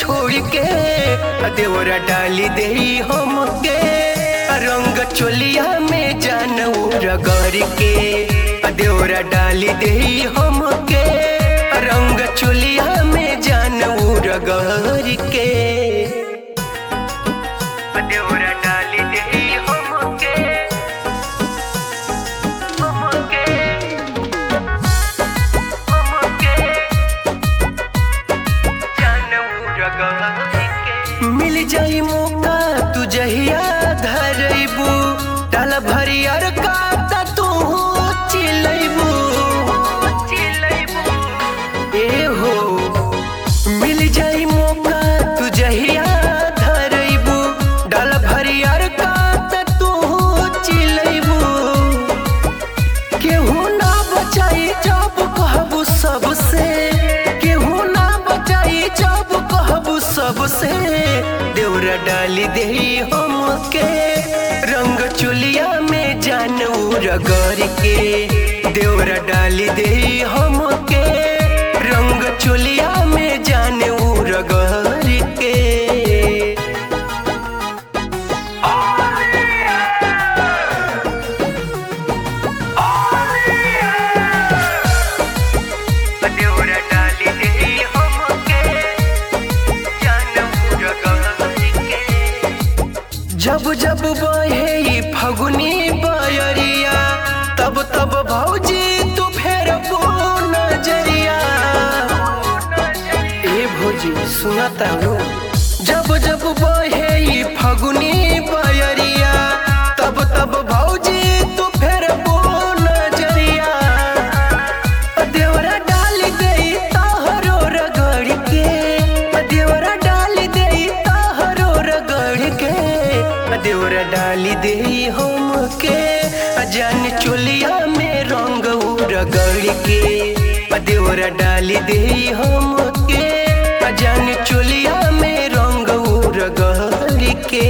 छोड़ के देवरा डाली दे हमके रंग चोलिया में जान रगड़ के देवरा डाली दे हमके रंग चोलिया में जान रगड़ के देवरा डाली दे हमके हमके हमके मिल जाई मौका तू जहिया धरबू डाल भरियर का त तू चिलैबू ए हो मिल जाई मौका तू जहिया धरबू डाल भरियर का त तू चिलैबू केहू ना बचाई जब कहबू सबसे केहू ना बचाई जब कहबू सबसे देवरा डाली दे हमके रंग चुलिया में जान रगड़ के देवरा डाली दे हमके रंग चुलिया में जान रगड़ के देवरा डाली दे हमके जान रगड़ के जब जब बहे ई फगुनी बयरिया तब तब भौजी तू फेर नजरिया ए भौजी सुनता हो जब जब बहे ई फगुनी बयरिया तब तब भौजी तू फेर नजरिया देवरा डाल दे ताहरो रगड़ के देवरा डाल दे ताहरो रगड़ के देवरा डाल दे हमके जान चोलिया में रंग रगड़ के देवरा डाल दे हमके जान चोलिया में रंग रगड़ के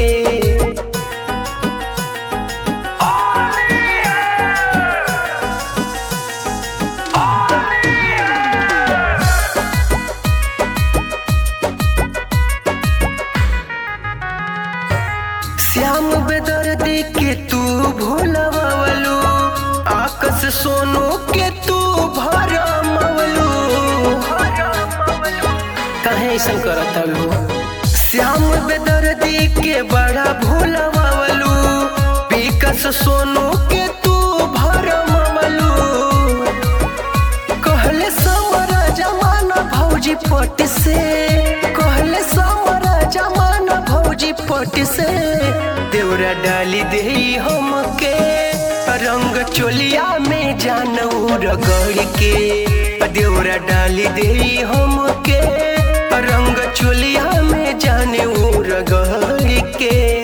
श्याम बेदर्दी के तू भोलवलू आकस सोनू के तू भरमवलू कहे ऐसा करत लो श्याम बेदर्दी के बड़ा भोलवलू विकस सोनू के तू भरमवलू कहले समरा जमाना भौजी पट से कहले समरा जमाना भौजी पट से देवरा डाली दे हमके रंग चोलिया में जानू रगड़ के देवरा डाली दे हमके रंग चोलिया में जानू रगड़ के